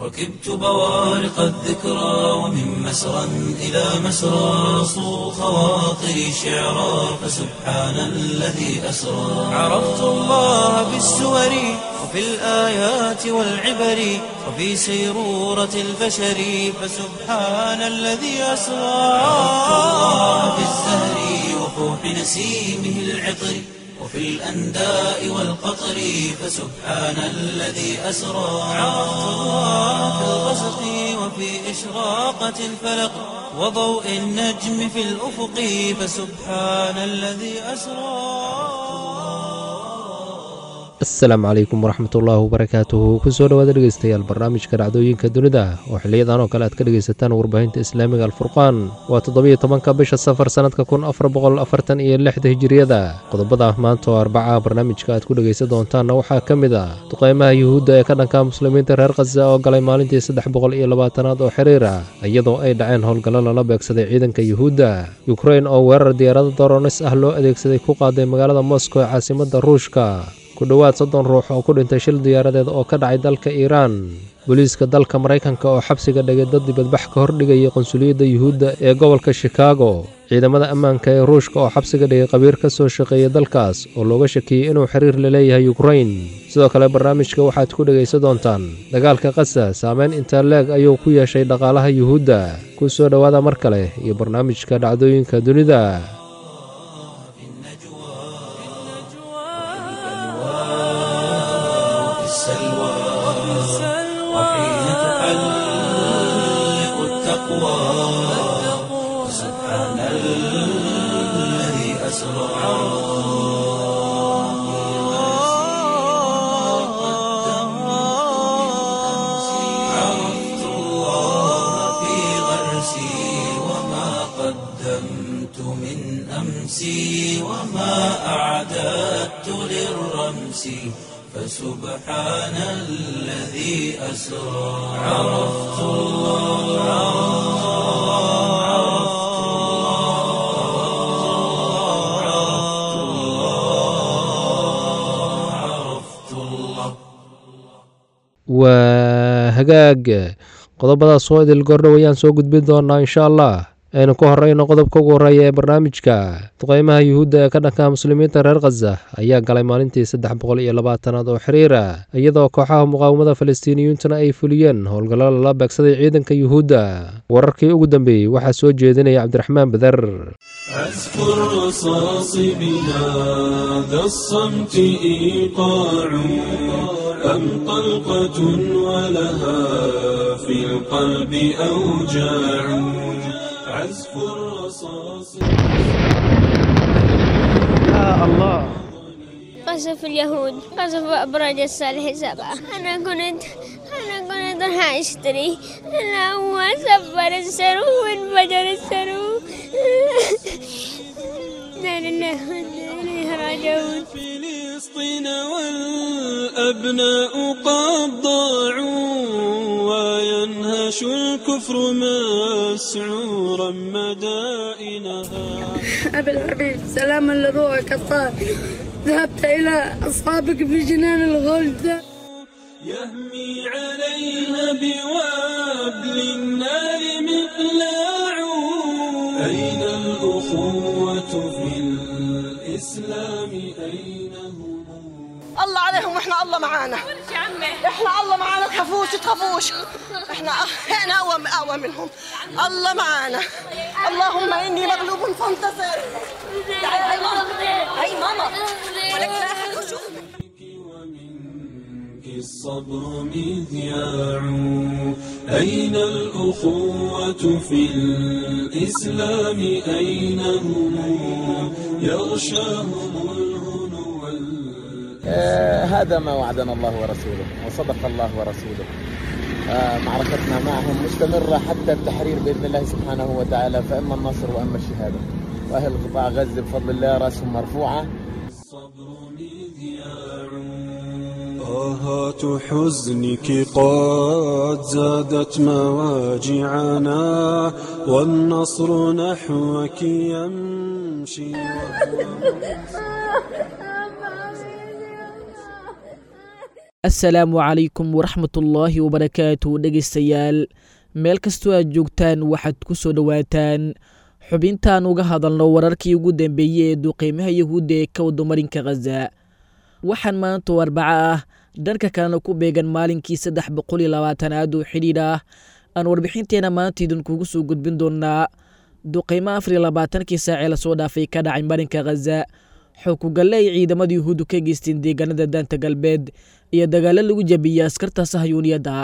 ركبت بوارق الذكرى ومن مسرى إلى مسرى صو خواطري شعرا فسبحان الذي أسرى عرفت الله بالسور وفي الآيات والعبر وفي سيرورة البشر فسبحان الذي أسرى عرفت الله بالزهر وفوح نسيمه العطر وفي الأنداء والقطر فسبحان الذي أسرى عرفت الله في الغسق وفي إشراقة الفلق وضوء النجم في الأفق فسبحان الذي أسرى asalaamu calaykum waraxmatullaahi wabarakaatuhu kusoo dhowaada dhegeystayaal barnaamijka dhacdooyinka dunida oo xiliyadan oo kale aad ka dhegaysataan warbaahinta islaamiga alfurqaan waa toddobiyo tobanka bisha safar sannadka kun afar boqol afartan iyo lixda hijiriyada qodobada maanta oo arbaca barnaamijka aad ku dhegaysan doontaanna waxaa ka mid ah duqeymaha yuhuudda ee ka dhanka muslimiinta reer khaza oo galay maalintii saddex boqol iyo labaatanaad oo xiriir ah iyadoo ay dhaceen howlgallo lala beegsaday ciidanka yuhuudda yukrain oo weerar diyaarado doronis ah loo adeegsaday ku qaaday magaalada moscow ee caasimadda ruushka ku dhowaad soddon ruux oo ku dhintay shil diyaaradeed oo ka dhacay dalka iiraan booliiska dalka maraykanka oo xabsiga dhigay dad dibadbax ka hordhigayay qonsuliyadda yuhuudda ee gobolka shikaago ciidamada ammaanka ee ruushka oo xabsiga dhigay qabiir ka soo shaqeeyay dalkaas oo looga shakiyey inuu xiriir la leeyahay yukrain sidoo kale barnaamijka waxaad ku dhegaysan doontaan dagaalka kasa saameyn intaa leeg ayuu ku yeeshay dhaqaalaha yuhuudda ku soo dhowaada mar kale iyo barnaamijka dhacdooyinka dunida السلوى وحين تحلق التقوى سبحان الذي أسرى عرفت الله في غرسي وما قدمت من أمسي وما أعددت للرمس فسبحان الذي أسرى عرفت الله عرفت الله عرفت الله waa hagaag qodobadaas oo idil gordhow ayaan soo gudbin doonaa insha allah aynu ku horeyno qodobka ugu horreeya ee barnaamijka duqeymaha yuhuudda ee ka dhanka muslimiinta reer khaza ayaa galay maalintii saddex boqol iyo labaatanaad oo xiriira iyadoo kooxaha muqaawamada falastiiniyuuntana ay fuliyeen howlgallo lala beegsaday ciidanka yuhuudda wararkii ugu dambeeyey waxaa soo jeedinaya cabdiraxmaan bader عزف الرصاص بهذا الصمت إيقاع أم طلقة ولها في القلب أوجاع عزف الرصاص قصف اليهود قصف أبراج الصالح سبعة أنا كنت أنا كنت راح أشتري أنا هو سفر السرو وانفجر السرو لا لله وإنا إليه راجعون فلسطين والأبناء قد ضاعوا وينهش الكفر مسعورا مدائنها أبي الحبيب سلاما لروحك الطاهر ذهبت إلى أصحابك في جنان الغلد يهمي عليها بوابل النار مقلاع أين الأخوة في الإسلام أين هم الله عليهم واحنا الله معانا احنا الله معانا تخافوش تخافوش احنا احنا اقوى اقوى منهم الله معانا اللهم اني مغلوب فانتصر تعالي هاي ماما هاي ماما ولك لا أحد يشوف. ومنك الصبر مذياع أين الأخوة في الإسلام أين هم يغشاهم الهنو وال- آه، هذا ما وعدنا الله ورسوله وصدق الله ورسوله آه، معركتنا معهم مستمرة حتى التحرير بإذن الله سبحانه وتعالى فإما النصر وإما الشهادة وأهل قطاع غزة بفضل الله رأسهم مرفوعة الصبر مذياع آهات حزنك قد زادت مواجعنا والنصر نحوك يمشي assalaamu calaykum waraxmatullaahi wabarakaatu dhegaystayaal meel kastoo aad joogtaan waxaad ku soo dhowaataan xubintaan uga hadalno wararkii ugu dambeeyey ee duqeymaha yahuudda ee ka wada marinka khaza waxaan maanta oo arbaco ah dhanka kalena ku beegan maalinkii saddex boqol iyo labaatanaad oo xidhiidh ah aan warbixinteena maanta idinkugu soo gudbin doonaa duqeymo afar iyo labaatankii saacee lasoo dhaafay ka dhacay marinka khaza xookugalle ay ciidamada yuhuuddu ka geysteen deegaanada daanta galbeed iyo dagaalo lagu jabiyey askarta sahyuuniyadda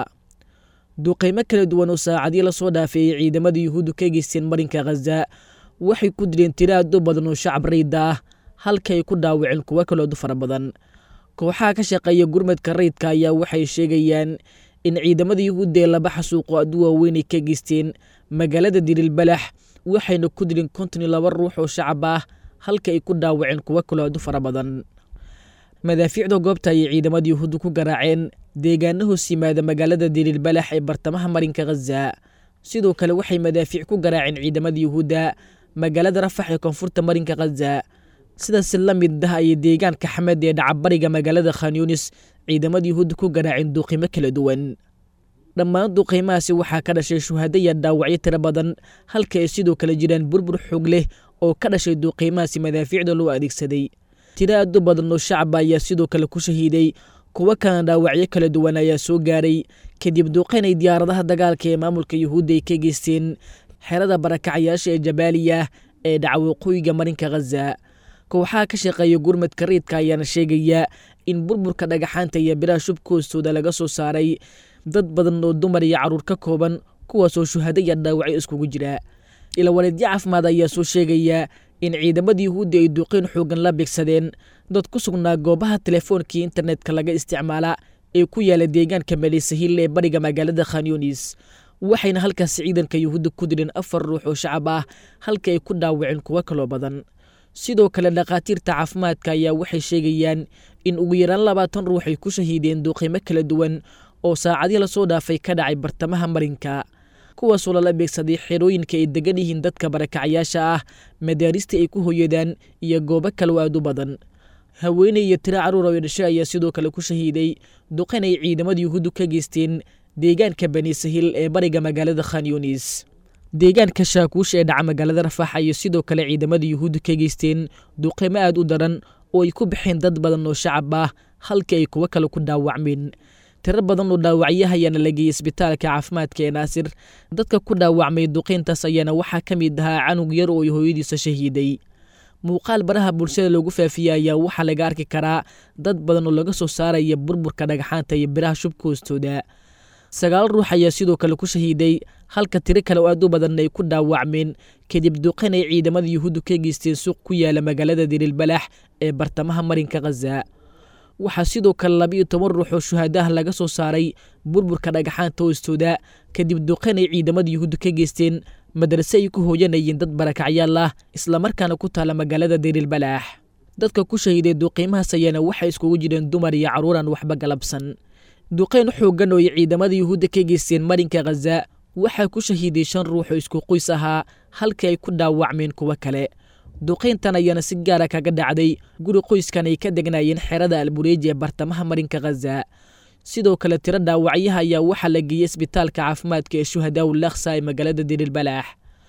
duqeymo kala duwan oo saacadii lasoo dhaafay ay ciidamada yuhuuddu ka geysteen marinka khaza waxay ku dileen tiro aad u badan oo shacab rayda ah halka ay ku dhaawaceen kuwo kaloodu fara badan kooxaha ka shaqeeya gurmadka rayidka ayaa waxay sheegayaan in ciidamada yuhuudda ee laba xasuuqo aad u waaweyn ay ka geysteen magaalada dirilbalax waxayna ku dileen konton iyo laba ruux oo shacab ah halka ay ku dhaawaceen kuwo kaloo aad u fara badan madaafiicda goobta ayay ciidamada yuhuudda ku garaaceen deegaano hoos yimaada magaalada dirilbalax ee bartamaha marinka khaza sidoo kale waxay madaafiic ku garaaceen ciidamada yuhuudda magaalada rafax ee koonfurta marinka khaza sidaas la mid ah ayay deegaanka xamed ee dhacabariga magaalada khanyunis ciidamada yuhuudda ku garaaceen duuqimo kala duwan dhammaan duqeymahaasi waxaa ka dhashay shuhado iyo dhaawacyo tiro badan halka ay sidoo kale jiraan burbur xoog leh oo ka dhashay duuqeymahaasi madaafiicda loo adeegsaday tiro aad u badan oo shacaba ayaa sidoo kale ku shahiiday kuwo kalena dhaawacyo kala duwan ayaa soo gaaray kadib duuqeyn ay diyaaradaha dagaalka ee maamulka yuhuudda ay ka geysteen xerada barakacyaasha ee jabaaliya ee dhaca waqooyiga marinka khaza kooxaha ka shaqeeya gurmadka riidka ayaana sheegaya in burburka dhagaxaanta iyo biraha shubka hoostooda laga soo saaray dad badan oo dumar iyo carruur ka kooban kuwaasoo shuhado iyo dhaawacyo iskugu jira ilawareedyo caafimaad ayaa soo sheegaya in ciidamada yuhuudda ay duuqeyn xoogan la beegsadeen dad ku sugnaa goobaha telefoonkai internetka laga isticmaala ee ku yaala deegaanka maleysahil ee bariga magaalada khanyunis waxayna halkaasi ciidanka yuhuudda ku dileen afar ruux oo shacab ah halka ay ku dhaawaceen kuwo kaloo badan sidoo kale dhakhaatiirta caafimaadka ayaa waxay sheegayaan in ugu yaraan labaatan ruux ay ku shahiideen duuqeymo kala duwan oo saacadii lasoo dhaafay ka dhacay bartamaha marinka kuwaasoo lala beegsaday xerooyinka ay degan yihiin dadka barakacyaasha ah madaarista ay ku hoyadaan iyo goobo kaloo aad u badan haweeney iyo tiro carruur oo dhashay ayaa sidoo kale ku shahiiday duqeyn ay ciidamada yuhuuddu ka geysteen deegaanka bani sahil ee bariga magaalada khanyunis deegaanka shaakuush ee dhaca magaalada rafax ayay sidoo kale ciidamada yuhuudda ka geysteen duqeymo aad u daran oo ay ku baxeen dad badan oo shacab ah halka ay kuwo kale ku dhaawacmeen tiro badan oo dhaawacyaha ayaana la geeyey isbitaalka caafimaadka ee naasir dadka ku dhaawacmay duqeyntaas ayaana waxaa ka mid ahaa canug yar oo hooyadiisa shahiiday muuqaal baraha bulshada loogu faafiyey ayaa waxaa laga arki karaa dad badan oo laga soo saaraya burburka dhagaxaanta iyo biraha shubka hoostooda sagaal ruux ayaa sidoo kale ku shahiiday halka tiro kale oo aad u badan ay ku dhaawacmeen kadib duqeyn ay ciidamada yuhuuddu ka geysteen suuq ku yaala magaalada dirilbalax ee bartamaha marinka khaza waxaa sidoo kale labiiyo toban ruux oo shuhadaha laga soo saaray burburka dhagaxaanta hoostooda kadib duqeyn ay ciidamada yuhuudda ka geysteen madrase ay ku hooyanayeen dad barakacyaal ah islamarkaana ku taala magaalada dirilbalaax dadka ku shahiiday duqiimahaas ayaana waxay iskugu jireen dumar iyo carruuraan waxba galabsan duqeyn xoogan oo ay ciidamada yuhuudda ka geysteen marinka khaza waxaa ku shahiiday shan ruux oo isku qoys ahaa halka ay ku dhaawacmeen kuwo kale duqayntan ayaana si gaara kaga dhacday guri qoyskan ay ka degnaayeen xerada albureeji ee bartamaha marinka khaza sidoo kale tiro dhaawacyaha ayaa waxaa la geeyey isbitaalka caafimaadka ee shuhadaau laksa ee magaalada dirilbalaax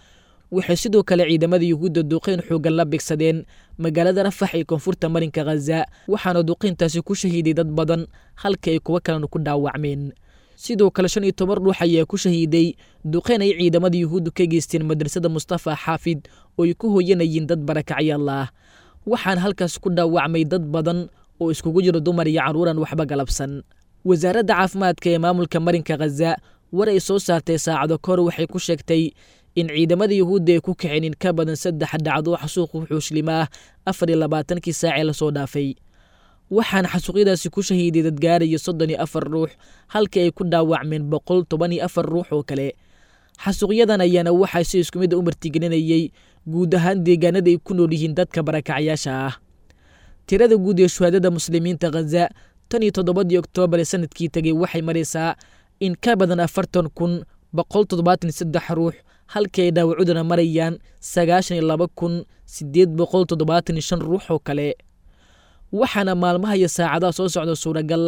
waxay sidoo kale ciidamada yuhuudda duqayn xoogan la bigsadeen magaalada rafax ee koonfurta marinka khaza waxaana duqayntaasi ku shahiiday dad badan halka ay kuwo kalena ku dhaawacmeen sidoo kale shan iyo toban ruux ayaa ku shahiiday duqayn ay ciidamada yuhuuddu ka geysteen madrasada mustafa xaafid oo ay ku hooyanayeen dad barakacyaal ah waxaana halkaas ku dhaawacmay dad badan oo iskugu jiro dumar iyo carruuran waxba galabsan wasaaradda caafimaadka ee maamulka marinka khaza war ay soo saartay saacado kahor waxay ku sheegtay in ciidamada yuhuudda ay ku kiceen in ka badan saddex dhacdo xasuuq wuxuuslima ah afar iyo labaatankii saacee lasoo dhaafay waxaana xasuuqyadaasi ku shahiiday dadgaaraya soddon iyo afar ruux halkii ay ku dhaawacmeen boqol toban iyo afar ruux oo kale xasuuqyadan ayaana waxaa si isku mid a u martigelinayey guud ahaan deegaanada ay ku nool yihiin dadka barakacyaasha ah tirada guud ee shuhaadada muslimiinta khaza tan iyo toddobadii oktoobar ee sanadkii tegey waxay maraysaa in ka badan afartan kun boqol toddobaatan saddex ruux halkii ay dhaawacuduna marayaan sagaashan iyo laba kun siddeed boqol toddobaatan iyo shan ruux oo kale waxaana maalmaha iyo saacadaha soo socda suuragal ah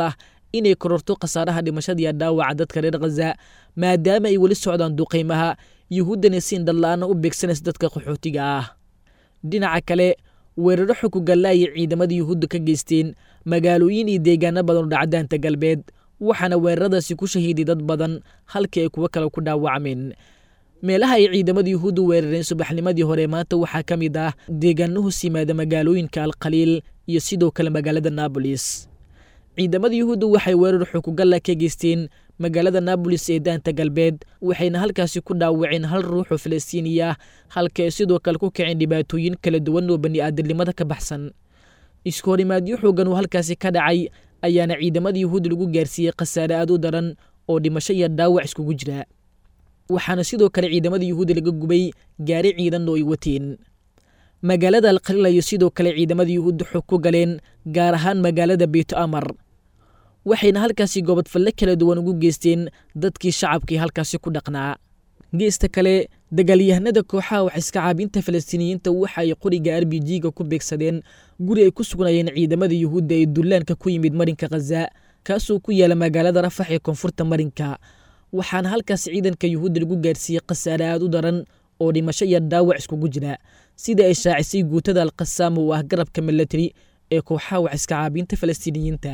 inay kororto khasaaraha dhimashadiiyo dhaawaca dadka reer khaza maadaama ay weli socdaan duqaymaha yuhuuddana si indhala-aana u beegsanaysa dadka qaxootiga ah dhinaca kale weeraro xukugalla ayay ciidamada yuhuudda ka geysteen magaalooyin iyo deegaano badan oo dhacdaanta galbeed waxaana weeraradaasi ku shahiiday dad badan halkii ay kuwo kale ku dhaawacmeen meelaha ay ciidamada yuhuuddu weerareen subaxnimadii hore maanta waxaa ka mid ah deegaano hoos yimaada magaalooyinka alkhaliil iyo sidoo kale magaalada naabolis ciidamada yuhuudda waxay weerar xukugalla ka geysteen magaalada naabolis ee daanta galbeed waxayna halkaasi ku dhaawaceen hal ruux oo falastiiniya ah halka ay sidoo kale ku kaceen dhibaatooyin kala duwan oo bani aadamnimada ka baxsan isku horimaadyo xoogan oo halkaasi ka dhacay ayaana ciidamada yuhuudda lagu gaarsiiyey khasaare aad u daran oo dhimasho iyo dhaawac iskugu jira waxaana sidoo kale ciidamada yuhuudda laga gubay gaari ciidan oo ay wateen magaalada alkhaliil ayo sidoo kale ciidamada yuhuudda xog ku galeen gaar ahaan magaalada beyto amar waxayna halkaasi gobodfalle kala duwan ugu geysteen dadkii shacabkii halkaasi ku dhaqnaa geesta kale dagaalyahanada kooxaha wax iska caabinta falastiiniyiinta waxa ay qoriga r b g-ga ku beegsadeen guri ay ku sugnayeen ciidamada yuhuudda ee dullaanka ku yimid marinka khaza kaasoo ku yaala magaalada rafax ee koonfurta marinka waxaana halkaas ciidanka yuhuudda lagu gaarsiiyey khasaare aad u daran oo dhimasho iyo dhaawac iskugu jira sida ay shaacisay guutada alkhasaam oo ah garabka milatari ee kooxaha wax iska caabinta falastiiniyiinta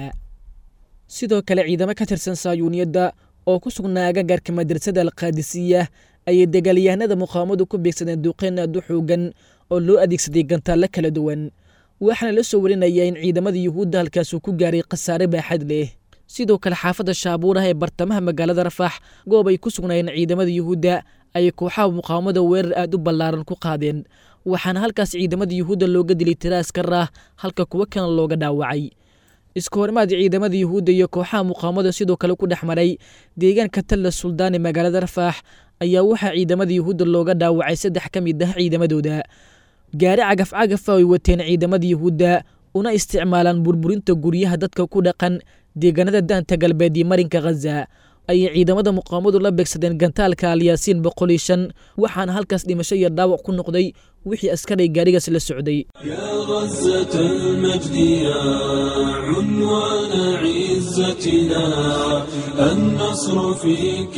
sidoo kale ciidamo ka tirsan saayuuniyadda oo ku sugnaa agagaarka madrasada alkaadisiya ayay dagaalyahanada muqaawamadu ku beegsadeen duuqeen aad u xoogan oo loo adeegsaday gantaallo kala duwan waxaana la soo warinayaa in ciidamada yuhuudda halkaasuu ku gaaray khasaare baaxad leh sidoo kale xaafadda shaabuuraha ee bartamaha magaalada rafax goob ay ku sugnaayeen ciidamada yuhuudda ayay kooxaha muqaawamada weerar aad u ballaaran ku qaadeen waxaana halkaas ciidamada yuhuudda looga dilay tira askar ah halka kuwo kalena looga dhaawacay isku horimaad ciidamada yuhuudda iyo kooxaha muqaawamada sidoo kale ku dhex maray deegaanka talla suldaan ee magaalada rafax ayaa waxaa ciidamada yuhuudda looga dhaawacay saddex ka mid ah ciidamadooda gaari cagaf cagafa ay wateen ciidamada yuhuudda una isticmaalaan burburinta guryaha dadka ku dhaqan deegaanada daanta galbeed iyo marinka khaza ayay ciidamada muqaawamadu la beegsadeen gantaalka alyaasiin boqol iyo shan waxaana halkaas dhimasho iyo dhaawac ku noqday wixii askaray gaarigaas la socday يا غزة المجد يا عنوان عزتنا النصر فيك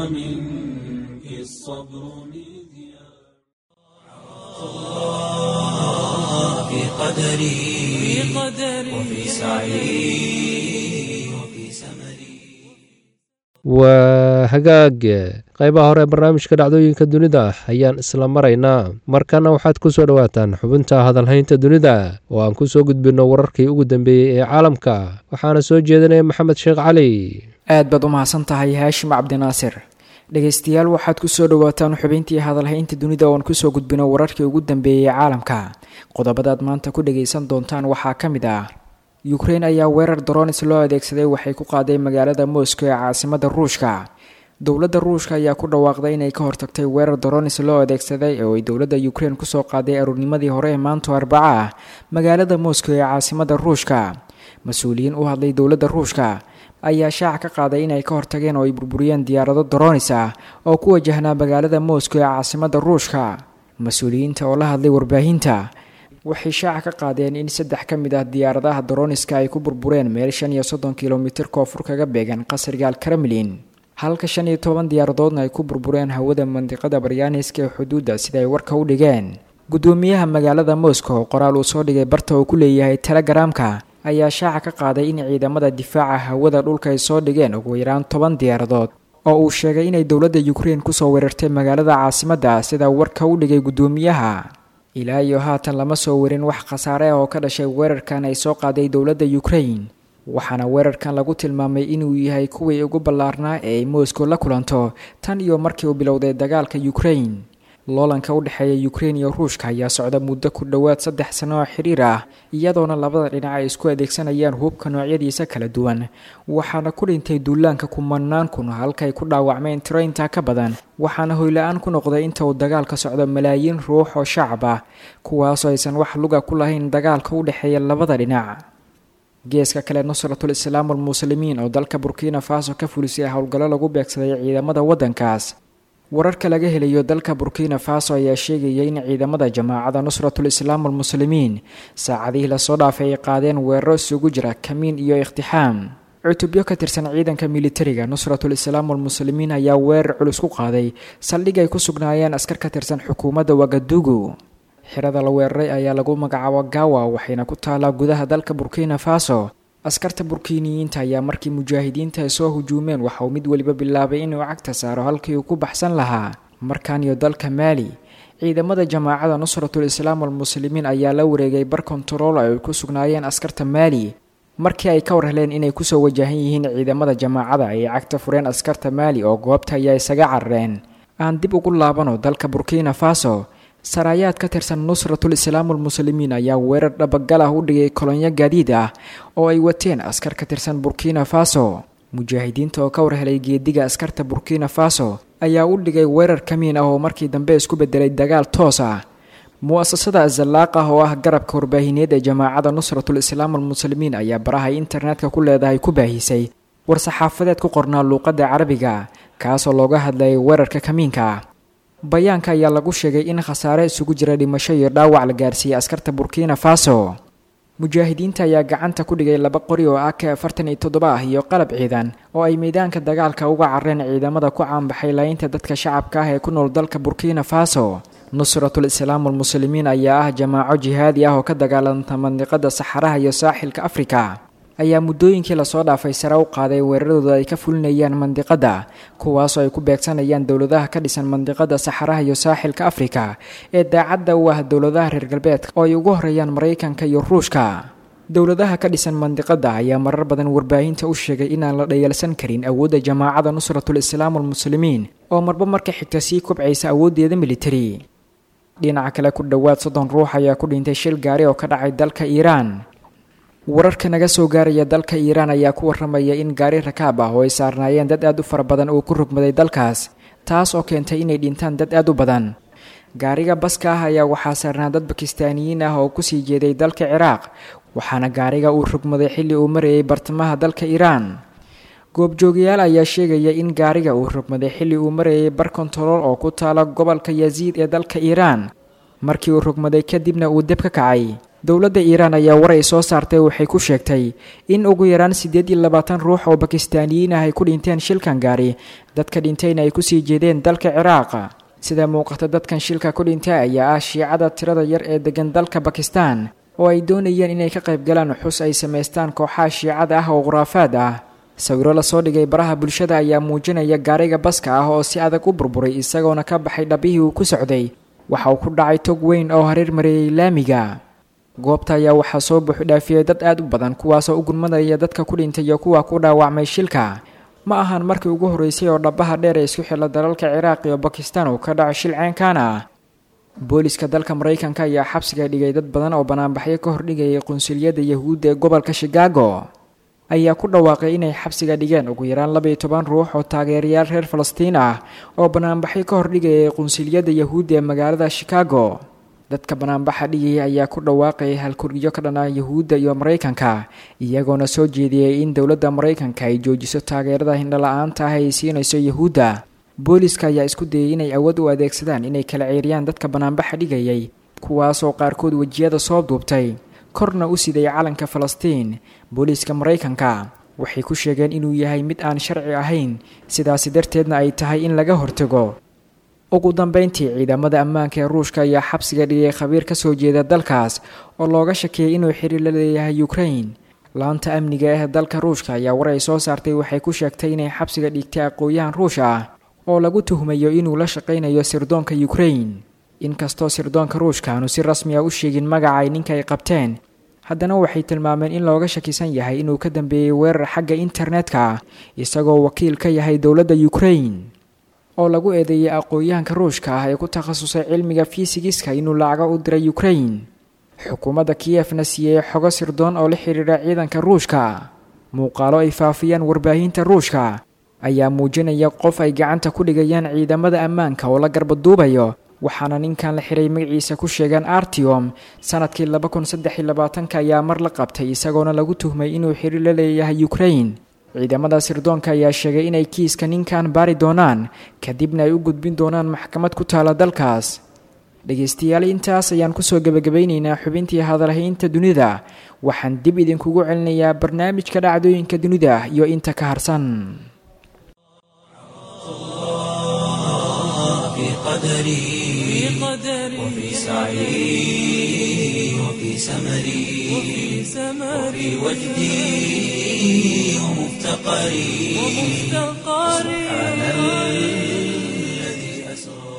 ومنك الصبر مذياع في قدري وفي سعي وفي سمري waa hagaag qaybaha hore ee barnaamijka dhacdooyinka dunida ayaan isla maraynaa markana waxaad ku soo dhowaataan xubinta hadalhaynta dunida oo aan ku soo gudbinno wararkii ugu dambeeyey ee caalamka waxaana soo jeedinaya maxamed sheekh cali aad baad u mahadsan tahay haashim cabdinaasir dhegaystayaal waxaad kusoo dhowaataan xubintii hadalhaynta dunida ooan kusoo gudbino wararkii ugu dambeeyey caalamka qodobadaad maanta ku dhagaysan doontaan waxaa ka mid ah ukrein ayaa weerar doronis loo adeegsaday waxay ku qaaday magaalada moscow ee caasimada ruushka dowladda ruushka ayaa ku dhawaaqday inay ka hortagtay weerar doronis loo adeegsaday oo ay dowladda ukrein kusoo qaaday aruurnimadii hore ee maanto arbaca ah magaalada moscow ee caasimada ruushka mas-uuliyiin u hadlay dowladda ruushka ayaa shaaca ka qaaday inay ka hortageen oo ay burburiyeen diyaarado doronis ah oo ku wajahnaa magaalada moscow ee caasimada ruushka mas-uuliyiinta oo la hadlay warbaahinta waxay shaaca ka qaadeen in saddex ka mid ah diyaaradaha doroniska ay ku burbureen meel shan iyo soddon kilomitir koonfur kaga beegan qasriga al kremlin halka shan iyo toban diyaaradoodna ay ku burbureen hawada mandiqada baryaaniska ee xuduudda sida ay warka u dhigeen guddoomiyaha magaalada moscow qoraal uu soo dhigay barta uu ku leeyahay telegaraamka ayaa shaaca ka qaaday in ciidamada difaaca hawada dhulka ay soo dhigeen ugu yaraan toban diyaaradood oo uu sheegay inay dowladda ukrein kusoo weerartay magaalada caasimadda sida warka u dhigay guddoomiyaha ilaa iyo haatan lama soo warin wax khasaare ah oo ka dhashay weerarkan ay soo qaaday dowladda ukrain waxaana weerarkan lagu tilmaamay inuu yahay kuwii ugu ballaarnaa ee ay moscow la kulanto tan iyo markii uu bilowday dagaalka ukrain loolanka u dhexeeya ukrein iyo ruushka ayaa socda muddo ku dhowaad saddex sano oo xiriir ah iyadoona labada dhinac ay isku adeegsanayaan hubka noocyadiisa kala duwan waxaana ku dhintay duulaanka kumanaan kun halkaay ku dhaawacmeen tiro intaa ka badan waxaana hoyla-aan ku noqday inta uu dagaalka socdo malaayiin ruux oo shacab ah kuwaasoo aysan wax luga ku lahayn dagaalka u dhexeeya labada dhinac geeska kale nusratul islaam almuslimiin oo dalka burkina faso ka fulisay howlgallo lagu beegsaday ciidamada waddankaas wararka laga helayo dalka burkina faso ayaa sheegaya in ciidamada jamaacada nusratul islaam almuslimiin saacadihii lasoo dhaafay ay qaadeen weeraro isugu jira kamiin iyo ikhtixaam cutubyo ka tirsan ciidanka militariga nusratul islaam walmuslimiin ayaa weerar culus ku qaaday saldhig ay ku sugnaayeen askar ka tirsan xukuumadda wagadugu xirada la weeraray ayaa lagu magacaabo gawa waxayna ku taalaa gudaha dalka burkina faso askarta burkiiniyiinta ayaa markii mujaahidiinta ay soo hujuumeen waxa uu mid weliba bilaabay inuu cagta saaro halkii uu ku baxsan lahaa markan iyo dalka maali ciidamada jamaacada nusratul islaam walmuslimiin ayaa la wareegay bar kontarool ay ku sugnaayeen askarta maali markii ay ka war heleen inay kusoo wajahan yihiin ciidamada jamaacada ayay cagta fureen askarta maali oo goobta ayaa isaga carareen aan dib ugu laabano dalka burkina faso saraayaad ka tirsan nusratul islaam walmuslimiin ayaa weerar dhabagal ah u dhigay kolonyo gaadiid ah oo ay wateen askar ka tirsan burkina faso mujaahidiinta oo ka war helay geediga askarta burkina faso ayaa u dhigay weerar kamiin ah oo markii dambe isku bedelay dagaal toos ah mu-asasada azalaaq ah oo ah garabka warbaahineed ee jamaacada nusratul islaam walmuslimiin ayaa baraha internetka ku leedahay ku baahisay war-saxaafadeed ku qornaa luuqadda carabiga kaasoo looga hadlayay weerarka kamiinka ah bayaanka ayaa lagu sheegay in khasaare isugu jira dhimasho iyo dhaawac la gaarsiiyey askarta burkina faso mujaahidiinta ayaa gacanta ku dhigay laba qori oo ak afartan iyo toddoba ah iyo qalab ciidan oo ay meydaanka dagaalka uga carreen ciidamada ku caanbaxay laayinta dadka shacabka ah ee ku nool dalka burkina faso nusratul islaam walmuslimiin ayaa ah jamaaco jihaadi ah oo ka dagaalanta mandiqada saxaraha iyo saaxilka afrika ayaa muddooyinkii lasoo dhaafay sare u qaaday weeraradooda ay ka fulinayaan mandiqada kuwaasoo ay ku beegsanayaan dowladaha ka dhisan mandiqada saxaraha iyo saaxilka afrika ee daacadda u ah dowladaha reer galbeedka oo ay ugu horeeyaan maraykanka iyo ruushka dowladaha ka dhisan mandiqada ayaa marar badan warbaahinta u sheegay inaan la dhayalsan karin awoodda jamaacada nusratul islaam walmuslimiin oo marba marka xigta sii kobcaysa awooddeeda militari dhinaca kale ku dhowaad soddon ruux ayaa ku dhintay shil gaari oo ka dhacay dalka iiraan wararka naga soo gaaraya dalka iiraan ayaa ku waramaya in gaari rakaab ah oo ay saarnaayeen dad aad u fara badan uu ku rugmaday dalkaas taas oo keentay inay dhintaan dad aad u badan gaariga baska ah ayaa waxaa saarnaa dad bakistaaniyiin ah oo kusii jeeday dalka ciraaq waxaana gaariga uu rugmaday xilli uu marayay bartamaha dalka iiraan goobjoogayaal ayaa sheegaya in gaariga uu rugmaday xilli uu marayay bar kontarool oo ku taala gobolka yaziid ee dalka iiraan markii uu rugmaday kadibna uu deb ka kacay dowladda iiraan ayaa war ay soo saartay waxay ku sheegtay in ugu yaraan siddeed iyo labaatan ruux oo bakistaaniyiin ah ay ku dhinteen shilkan gaari dadka dhintayna ay kusii jeedeen dalka ciraaq sida muuqata dadkan shilka ku dhintay ayaa ah shiicada tirada yar ee degan dalka bakistan oo ay doonayeen inay ka qayb galaan xus ay samaystaan kooxaha shiicada ah oo khuraafaad ah sawiro lasoo dhigay baraha bulshada ayaa muujinaya gaariga baska ah oo si adag u burburay isagoona ka baxay dhabihii uu ku socday waxa uu ku dhacay tog weyn oo hareer mareeyay laamiga goobta ayaa waxaa soo buuxdhaafiyey dad aad u badan kuwaasoo u gurmadaya dadka ku dhintay iyo kuwa ku dhaawacmay shilka ma ahan markii ugu horreysay oo dhabaha dheer ee isku xilla dalalka ciraaq iyo bakistan uu ka dhaco shil ceenkan ah booliska dalka maraykanka ayaa xabsiga dhigay dad badan oo banaanbaxyo ka hordhigayay qunsuliyadda yahuudda ee gobolka shikaago ayaa ku dhawaaqay inay xabsiga dhigeen ugu yaraan labaiyo toban ruux oo taageerayaal reer falastiin ah oo banaanbaxyo ka hordhigayay qunsuliyadda yahuudda ee magaalada shikaago dadka banaanbaxa dhigaya ayaa ku dhawaaqayay halkurgiyo ka dhanaa yahuudda iyo maraykanka iyagoona soo jeediyey in dowladda maraykanka ay joojiso taageerada hindhala-aanta ah ay siinayso yahuudda booliska ayaa isku dayay inay awood u adeegsadaan inay kala ceeriyaan dadka banaanbaxa dhigayay kuwaasoo qaarkood wejiyada soo duubtay korna u siday calanka falastiin booliiska maraykanka waxay ku sheegeen inuu yahay mid aan sharci ahayn sidaasi darteedna ay tahay in laga hortago ugu dambeyntii ciidamada ammaanka ee ruushka ayaa xabsiga dhigay khabiir ka soo jeeda dalkaas oo looga shakeeyay inuu xiriir la leeyahay ukrain laanta amniga ee dalka ruushka ayaa war ay soo saartay waxay ku sheegtay inay xabsiga dhigtay aqooyahan ruush ah oo lagu tuhmayo inuu la shaqaynayo sirdoonka ukrain inkastoo sirdoonka ruushka aanu si rasmi ah u sheegin magacay ninka ay qabteen haddana waxay tilmaameen in looga shakisan yahay inuu ka dambeeyey weerar xagga internetka ah isagoo wakiil ka yahay dowladda ukrain oo lagu eedeeyay aqoon-yahanka ruushka ah ee ku takhasusay cilmiga fisigiska inuu lacago u diray ukrain xukuumadda kiyefna siiyey xogo sirdoon oo la xiriira ciidanka ruushka muuqaalo ay faafiyaan warbaahinta ruushka ayaa muujinaya qof ay gacanta ku dhigayaan ciidamada ammaanka oo la garbaduubayo waxaana ninkan la xiray magaciisa ku sheegaan artiom sanadkii laba kun saddex iyo labaatanka ayaa mar la qabtay isagoona lagu tuhmay inuu xiriir la leeyahay ukrain ciidamada sirdoonka ayaa sheegay inay kiiska ninkan baari doonaan kadibna ay u gudbin doonaan maxkamad ku taala dalkaas dhegaystayaal intaas ayaan kusoo gebagabaynaynaa xubintii hadalhaynta dunida waxaan dib idinkugu celinayaa barnaamijka dhacdooyinka dunida iyo inta ka harsan في قدري وفي سعي وفي سمري وفي وجدي ومفتقري سبحان الذي أسرى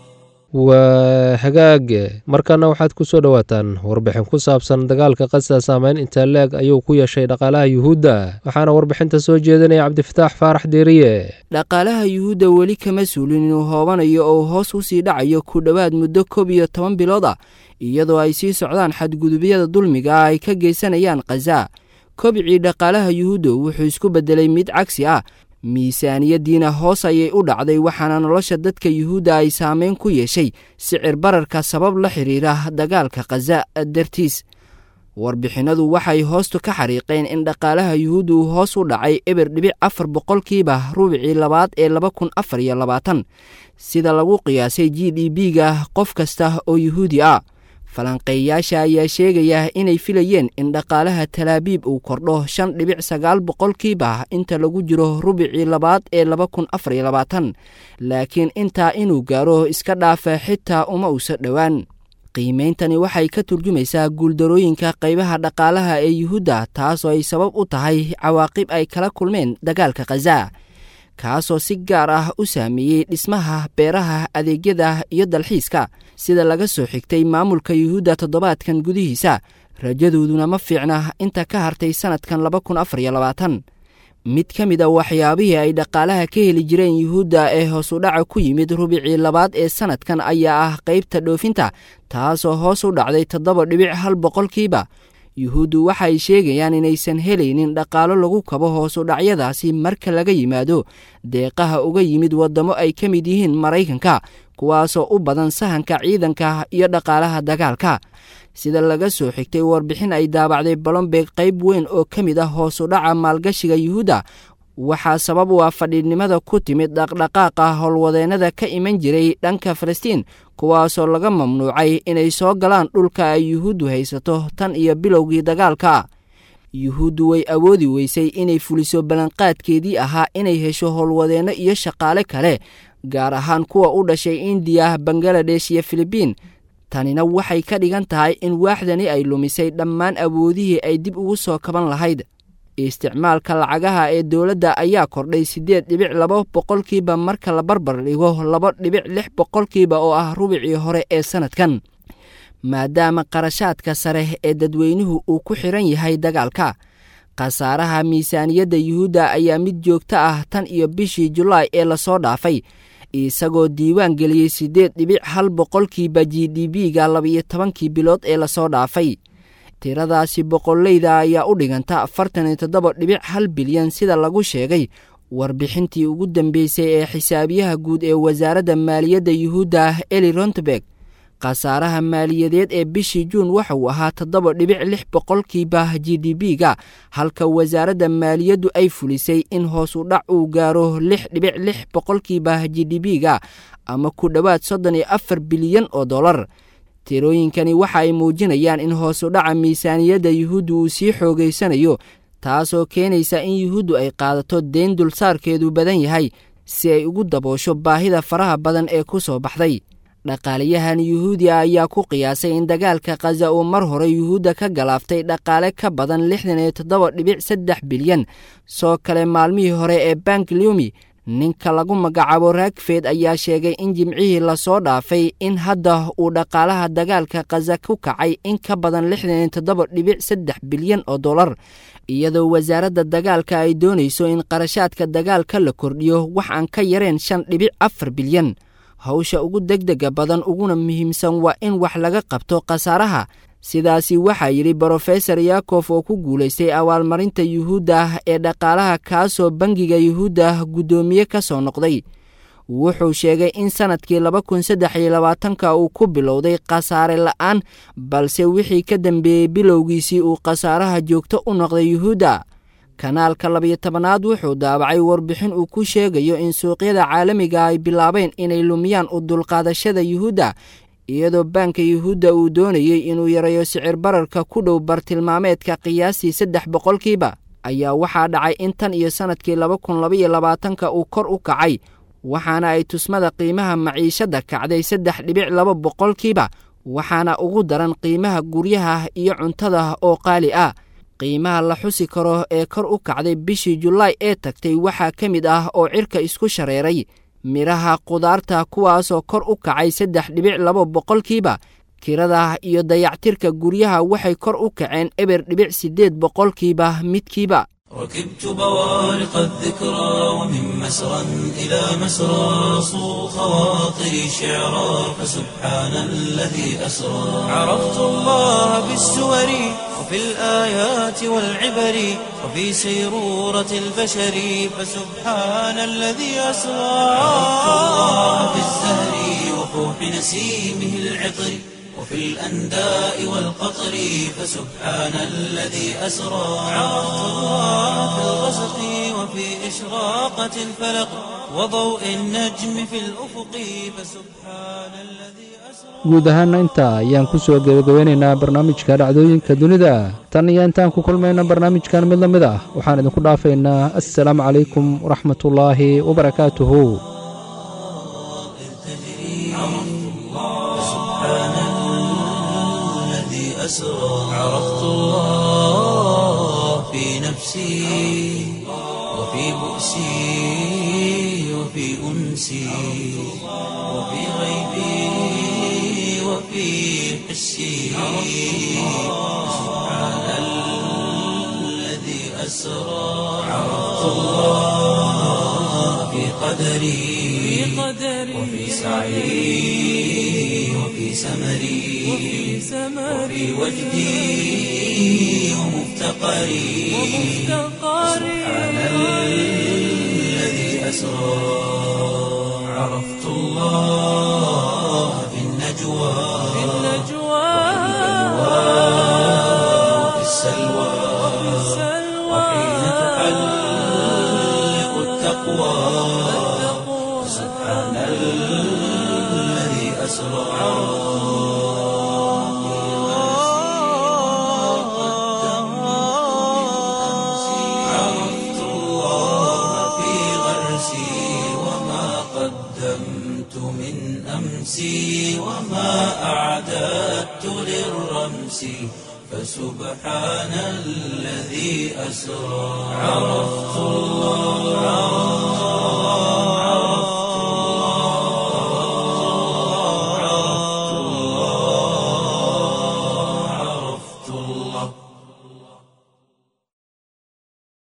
waa hagaag markana waxaad ku soo dhowaataan warbixin ku saabsan dagaalka qasa saameyn intaa leeg ayuu ku yeeshay dhaqaalaha yuhuudda waxaana warbixinta soo jeedinaya cabdifataax faarax deeriye dhaqaalaha yuhuudda weli kama suulin inuu hoobanayo oo hoos u sii dhacayo ku dhowaad muddo koob iyo toban bilood ah iyadoo ay sii socdaan xadgudubyada dulmiga ah ay ka geysanayaan khaza kobcii dhaqaalaha yuhuudda wuxuu isku beddelay mid cagsi ah miisaaniyaddiina hoos ayay u dhacday waxaana nolosha dadka yuhuudda ay saameyn ku yeeshay sicir bararka sabab la xidhiira dagaalka khaza dartiis warbixinadu waxay hoostu ka xariiqeen in dhaqaalaha yuhuudda uu hoos u dhacay eber dhibic afar boqolkiiba rubicii labaad ee laba kun afar iyo labaatan sida lagu qiyaasay g d b-ga qof kasta oo yuhuudi ah falanqeeyaasha ayaa sheegaya inay filayeen in dhaqaalaha talaabiib uu kordho shan dhibic sagaal boqolkiiba inta lagu jiro rubicii labaad ee laba kun afar iyo labaatan laakiin intaa inuu gaaro iska dhaafa xitaa uma uusa dhowaan qiimeyntani waxay ka turjumaysaa guuldarooyinka qaybaha dhaqaalaha ee yuhuudda taasoo ay sabab u tahay cawaaqib ay kala kulmeen dagaalka khaza kaasoo si gaar ah u saameeyey dhismaha beeraha adeegyada iyo dalxiiska sida laga soo xigtay maamulka yuhuudda toddobaadkan gudihiisa rajadooduna ma fiicna inta ka hartay sannadkan laba kun afar iyo labaatan mid ka mid a waxyaabihii ay dhaqaalaha ka heli jireen yuhuudda ee hoos u dhaca ku yimid rubicii labaad ee sannadkan ayaa ah qaybta dhoofinta taasoo hoos u dhacday toddoba dhibic hal boqolkiiba yuhuuddu waxay sheegayaan inaysan helaynin dhaqaalo lagu kabo hoosu dhacyadaasi marka laga yimaado deeqaha uga yimid waddamo ay ka mid yihiin maraykanka kuwaasoo u badan sahanka ciidanka iyo dhaqaalaha dagaalka sida laga soo xigtay warbixin ay daabacday balombeeg qayb weyn oo ka mid ah hoosu dhaca maalgashiga yuhuudda waxaa sabab u ah fadhiidnimada ku timid dhaqdhaqaaqa howlwadeennada ka iman jiray dhanka falastiin kuwaasoo laga mamnuucay inay soo galaan dhulka ay yuhuuddu haysato tan iyo bilowgii dagaalka yuhuuddu way awoodi weysay inay fuliso ballanqaadkeedii ahaa inay hesho howlwadeenno iyo shaqaale kale gaar ahaan kuwa u dhashay indiya bangaladesh iyo filibiin tanina waxay ka dhigan tahay in waaxdani ay lumisay dhammaan awoodihii ay dib ugu soo kaban lahayd isticmaalka lacagaha ee dowladda ayaa kordhay siddeed dhibic laba boqolkiiba marka la barbar dhigo laba dhibic lix boqolkiiba oo ah rubicii hore ee sannadkan maadaama qarashaadka sare ee dadweynuhu uu ku xiran yahay dagaalka khasaaraha miisaaniyadda yuhuudda ayaa mid joogto ah tan iyo bishii julaay ee lasoo dhaafay isagoo diiwaan geliyey siddeed dhibic hal boqolkiiba g d b-ga labiyo tobankii bilood ee lasoo dhaafay tiradaasi boqoleyda ayaa u dhiganta afartan iyo toddoba dhibic hal bilyan sida lagu sheegay warbixintii ugu dambeysay ee xisaabiyaha guud ee wasaaradda maaliyadda yuhuudda eli rontberg khasaaraha maaliyadeed ee bishii juun waxa uu ahaa toddoba dhibic lix boqolkiiba g d b-ga halka wasaaradda maaliyaddu ay fulisay in hoos u dhac uu gaaro lix dhibic lix boqolkiiba g d b-ga ama ku dhowaad soddon iyo afar bilyan oo dollar tirooyinkani waxa ay muujinayaan in hoos u dhaca miisaaniyadda yuhuuddu uu sii xoogaysanayo taasoo keenaysa in yuhuuddu ay qaadato deyn dulsaarkeedu badan yahay si ay ugu daboosho baahida faraha badan ee ku soo baxday dhaqaalayahan yuhuudiya ayaa ku qiyaasay in dagaalka khaza uu mar hore yuhuudda ka galaaftay dhaqaale ka badan lixdan iyo toddoba dhibic saddex bilyan soo kale maalmihii hore ee bank lumi ninka lagu magacaabo raagfeed ayaa sheegay in jimcihii lasoo dhaafay in hadda uu dhaqaalaha dagaalka khaza ku kacay in ka badan lixdan iyo toddoba dhibic saddex bilyan oo dollar iyadoo wasaaradda dagaalka ay doonayso in qarashaadka dagaalka la kordhiyo wax aan ka yareen shan dhibic afar bilyan hawsha ugu degdega badan uguna muhiimsan waa in wax laga qabto khasaaraha sidaasi waxaa yidhi brofesor yakof oo ku guulaystay abaalmarinta yuhuudda ee dhaqaalaha kaasoo bangiga yuhuudda guddoomiye ka soo noqday wuxuu sheegay in sannadkii laba kun saddex iyo labaatanka uu ku bilowday khasaare la'aan balse wixii ka dambeeyey bilowgiisii uu khasaaraha joogto u noqday yuhuudda kanaalka labiyo tobanaad wuxuu daabacay warbixin uu ku sheegayo in suuqyada caalamiga ay bilaabeen inay lumiyaan u dulqaadashada yuhuudda iyadoo baanka yuhuudda uu doonayey inuu yareeyo sicir bararka ku dhow bartilmaameedka qiyaastii saddex boqolkiiba ayaa waxaa dhacay in tan iyo sannadkii laba kun labaiyo labaatanka uu kor u kacay waxaana ay tusmada qiimaha maciishadda kacday saddex dhibic laba boqolkiiba waxaana ugu daran qiimaha guryaha iyo cuntada oo qaali ah qiimaha la xusi karo ee kor u kacday bishii julaay ee tagtay waxaa ka mid ah oo cirka isku shareeray midhaha qudaarta kuwaasoo kor u kacay saddex dhibic laba boqolkiiba kirada iyo dayactirka guryaha waxay kor u kaceen eber dhibic siddeed boqolkiiba midkiiba ركبت بوارق الذكرى ومن مسرى إلى مسرى صو خواطري شعرا فسبحان الذي أسرى عرفت الله بالسور وفي الآيات والعبر وفي سيرورة البشر فسبحان الذي أسرى عرفت الله بالزهر وفوح نسيمه العطر وفي الأنداء والقطر فسبحان الذي أسرى عرفت الله في الغسق وفي إشراقة الفلق وضوء النجم في الأفق فسبحان الذي guud ahaanna intaa ayaan ku soo gebagabeynaynaa barnaamijka dhacdooyinka dunida tan iyo intaan ku kulmayna barnaamijkan mid la mid ah waxaan idinku dhaafaynaa assalaamu calaykum waraxmatullaahi wabarakaatuhu أسرى عرفت الله في نفسي وفي بؤسي وفي أنسي وفي غيبي وفي حسي سبحان الذي أسرى عرفت الله في قدري وفي سعي وفي سمري وفي وجدي ومفتقري سبحان الذي أسرى عرفت الله في النجوى وفي السلوى وحين تحلق التقوى سبحان الذي أسرى عرفت الله في غرسي وما قدمت من أمسي وما أعددت للرمس فسبحان الذي أسرى عرفت